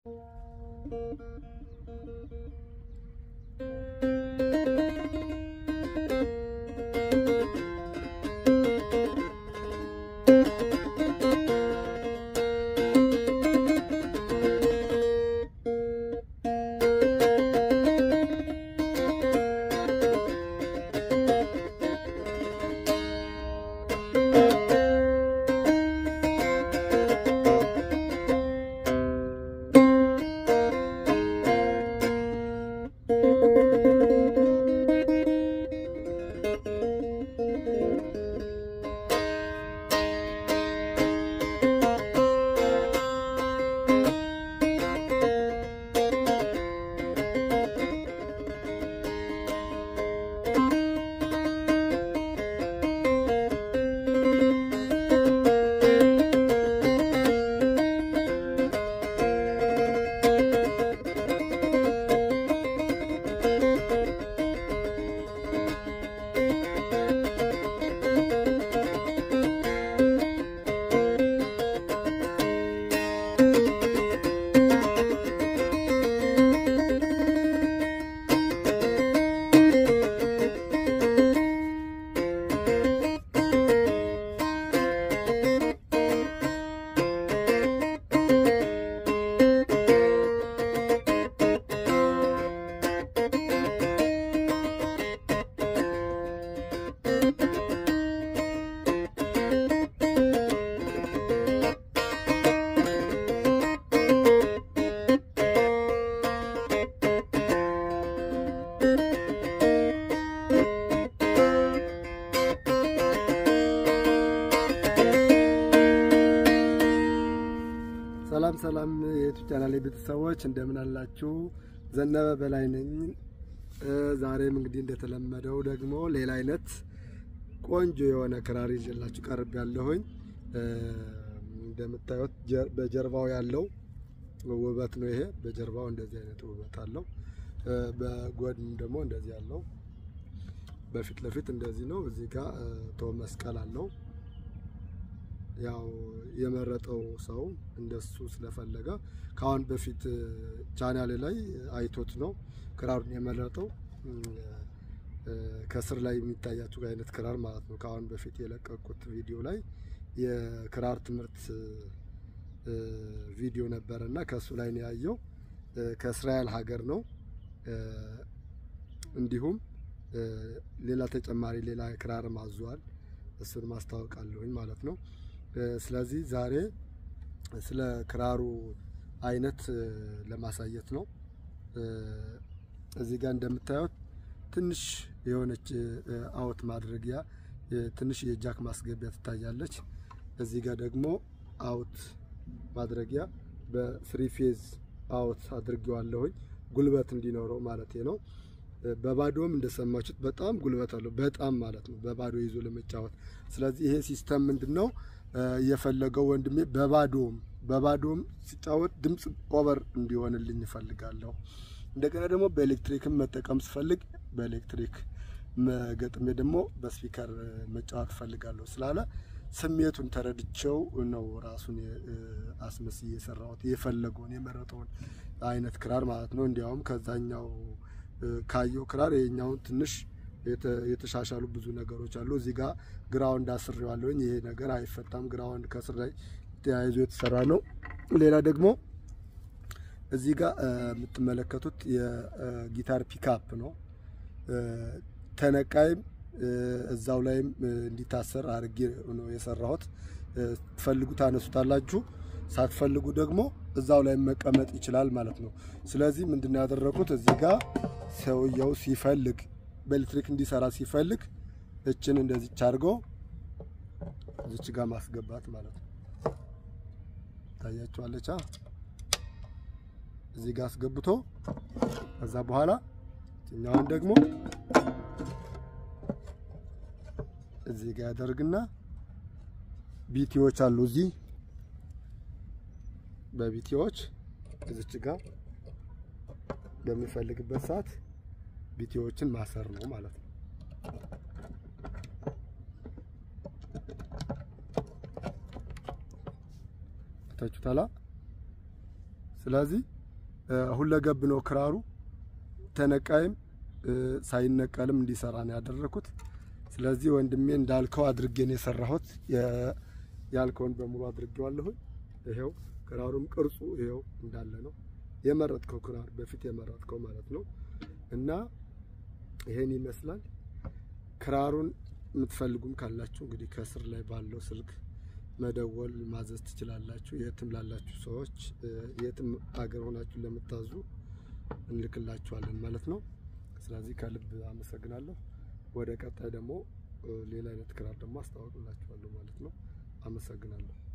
ሰላም ሰላም የዩቱብ ቻናል ቤተሰቦች እንደምን አላችሁ? ዘነበ በላይ ነኝ። ዛሬም እንግዲህ እንደተለመደው ደግሞ ሌላ አይነት ቆንጆ የሆነ ክራር ይዤላችሁ ቀርብ ያለሁኝ። እንደምታዩት በጀርባው ያለው ውበት ነው ይሄ። በጀርባው እንደዚህ አይነት ውበት አለው። በጎን ደግሞ እንደዚህ አለው። በፊት ለፊት እንደዚህ ነው። እዚህ ጋር ቶ መስቀል አለው። ያው የመረጠው ሰው እንደሱ ስለፈለገ ከአሁን በፊት ቻናሌ ላይ አይቶት ነው ክራሩን የመረጠው። ከስር ላይ የሚታያችሁ አይነት ክራር ማለት ነው። ከአሁን በፊት የለቀቁት ቪዲዮ ላይ የክራር ትምህርት ቪዲዮ ነበረ እና ከእሱ ላይ ነው ያየው። ከእስራኤል ሀገር ነው። እንዲሁም ሌላ ተጨማሪ ሌላ ክራር ማዟል። እሱን ማስታወቃለሁኝ ማለት ነው። ስለዚህ ዛሬ ስለ ክራሩ አይነት ለማሳየት ነው። እዚህ ጋር እንደምታዩት ትንሽ የሆነች አውት ማድረጊያ ትንሽ የጃክ ማስገቢያ ትታያለች። እዚህ ጋር ደግሞ አውት ማድረጊያ በፍሪ ፌዝ አውት አድርጌዋለሁኝ ጉልበት እንዲኖረው ማለት ነው። በባዶም እንደሰማችሁት በጣም ጉልበት አለው። በጣም ማለት ነው በባዶ ይዞ ለመጫወት። ስለዚህ ይሄ ሲስተም ምንድን ነው እየፈለገው ወንድሜ በባዶም በባዶም ሲጫወት ድምፅ ኦቨር እንዲሆንልኝ እፈልጋለሁ። እንደገና ደግሞ በኤሌክትሪክም መጠቀም ስፈልግ በኤሌክትሪክ ገጥሜ ደግሞ በስፒከር መጫወት እፈልጋለሁ ስላለ ስሜቱን ተረድቼው ነው ራሱን አስመስዬ የሰራሁት የፈለገውን የመረጠውን አይነት ክራር ማለት ነው። እንዲያውም ከዛኛው ካየው ክራር ይሄኛውን ትንሽ የተሻሻሉ ብዙ ነገሮች አሉ። እዚህ ጋር ግራውንድ አስሬዋለሁኝ። ይሄ ነገር አይፈታም። ግራውንድ ከስር ላይ ተያይዞ የተሰራ ነው። ሌላ ደግሞ እዚህ ጋር የምትመለከቱት የጊታር ፒካፕ ነው። ተነቃይም እዛው ላይም እንዲታሰር አድርጌ ነው የሰራሁት። ትፈልጉ ታነሱታላችሁ፣ ሳትፈልጉ ደግሞ እዛው ላይ መቀመጥ ይችላል ማለት ነው። ስለዚህ ምንድነው ያደረኩት እዚህ ጋር ሰውየው ሲፈልግ በኤሌክትሪክ እንዲሰራ ሲፈልግ እችን እንደዚች አድርጎ እዚች ጋር ማስገባት ማለት ነው። ታያችኋለች። እዚህ ጋር አስገብቶ ከዛ በኋላ እኛውን ደግሞ እዚህ ጋር ያደርግና ቢቲዎች አሉ እዚህ በቢቲዎች እዚች ጋር በሚፈልግበት ሰዓት ቢቲዎችን ማሰር ነው ማለት ነው። ታችሁታላ። ስለዚህ ሁለገብ ነው ክራሩ ተነቃይም ሳይነቀልም እንዲሰራ ነው ያደረኩት። ስለዚህ ወንድሜ እንዳልከው አድርጌ ነው የሰራሁት። ያልከውን በሙሉ አድርጌዋለሁኝ። ይሄው ክራሩም ቅርጹ ይሄው እንዳለ ነው የመረጥከው ክራር በፊት የመረጥከው ማለት ነው። እና ይሄን ይመስላል። ክራሩን የምትፈልጉም ካላችሁ እንግዲህ ከስር ላይ ባለው ስልክ መደወል ማዘዝ ትችላላችሁ። የትም ላላችሁ ሰዎች የትም አገር ሆናችሁ ለምታዙ እንልክላችኋለን ማለት ነው። ስለዚህ ከልብ አመሰግናለሁ። ወደ ቀጣይ ደግሞ ሌላ አይነት ክራር ደግሞ አስተዋውቅላችኋለሁ ማለት ነው። አመሰግናለሁ።